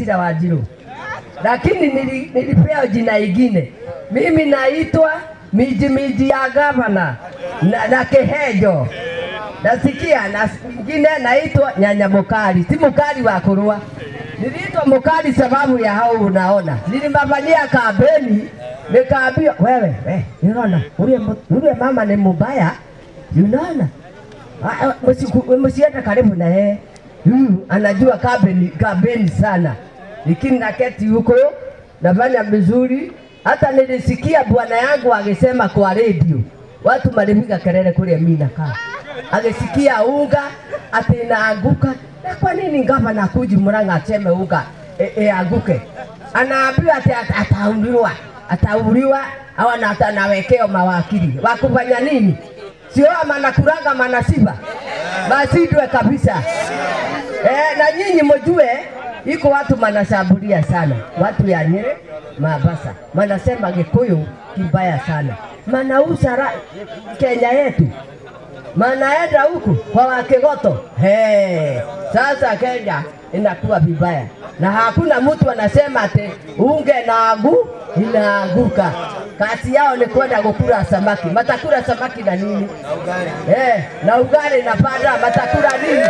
Wasira Wanjiru, lakini nili, nilipewa jina ingine. Mimi naitwa miji miji ya gavana na, na Kihenjo nasikia na ingine naitwa nyanya mukali, si mukali wa kurua. Niliitwa mukali sababu ya hao unaona, nilimafanyia kampeni nikaambiwa, wewe we, unaona ule ule mama ni mubaya, unaona Ah, ah, msiku- msiende karibu na yeye huyu anajua kampeni kampeni sana, lakini naketi huko nafanya vizuri. Hata nilisikia bwana yangu akisema kwa redio, watu malipiga kelele kule mimi nakaa, akisikia unga ati inaanguka. Na kwa nini gavana kuji Murang'a aseme unga e, e, anguke? Anaambiwa ati ata- atauliwa atauliwa au ana- atanawekewa mawakili wakufanya nini? sio manakuranga manasiba masindwe kabisa. Eh, na nyinyi mjue iko watu manashambulia sana watu ya Nyeri, Mombasa, manasema Gikuyu kibaya sana, manauza ra- Kenya yetu manaenda huku kwa Wakigoto. Hey, sasa Kenya inakuwa vibaya na hakuna mtu anasema ati unge nagu inaanguka. Kazi yao ni kwenda kukula samaki. Matakula samaki na nini? Eh, na ugali na panda matakula nini?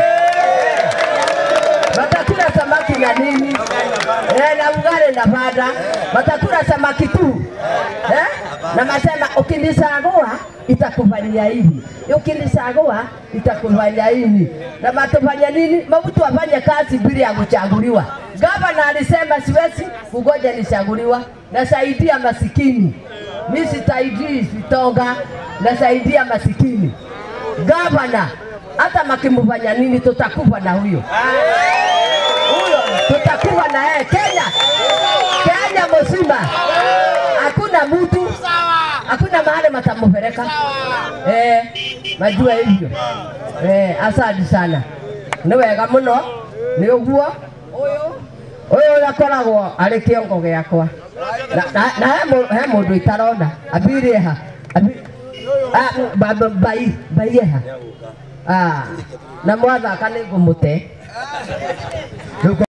Matakula samaki na nini? Eh, na ugali na panda matakula samaki tu. Eh? Na masema ukinisagua itakufanyia hivi. Ukinisagua itakufanyia hivi. Na matufanya nini? Mabutu afanye kazi bila ya kuchaguliwa. Gavana alisema siwezi kugoja nichaguliwa, nasaidia masikini. Mimi sitaidii vitonga, nasaidia masikini. Gavana hata makimfanya nini, tutakufa na huyo huyo, tutakufa na yeye. Kenya, Kenya mzima hakuna mtu, hakuna mahali matamupeleka. Eh, majua hivyo. Eh, asante sana, nĩ wega mũno nĩ ũguo ũyũ ũyũ akoragwo arĩ kĩongo gĩakwa na, na, na he mũ- he mũndũ itarona ambire ha Abi- Ah, ba- ba- bai bai eha Ah, na mwathaka nĩ ngũmũte Rĩu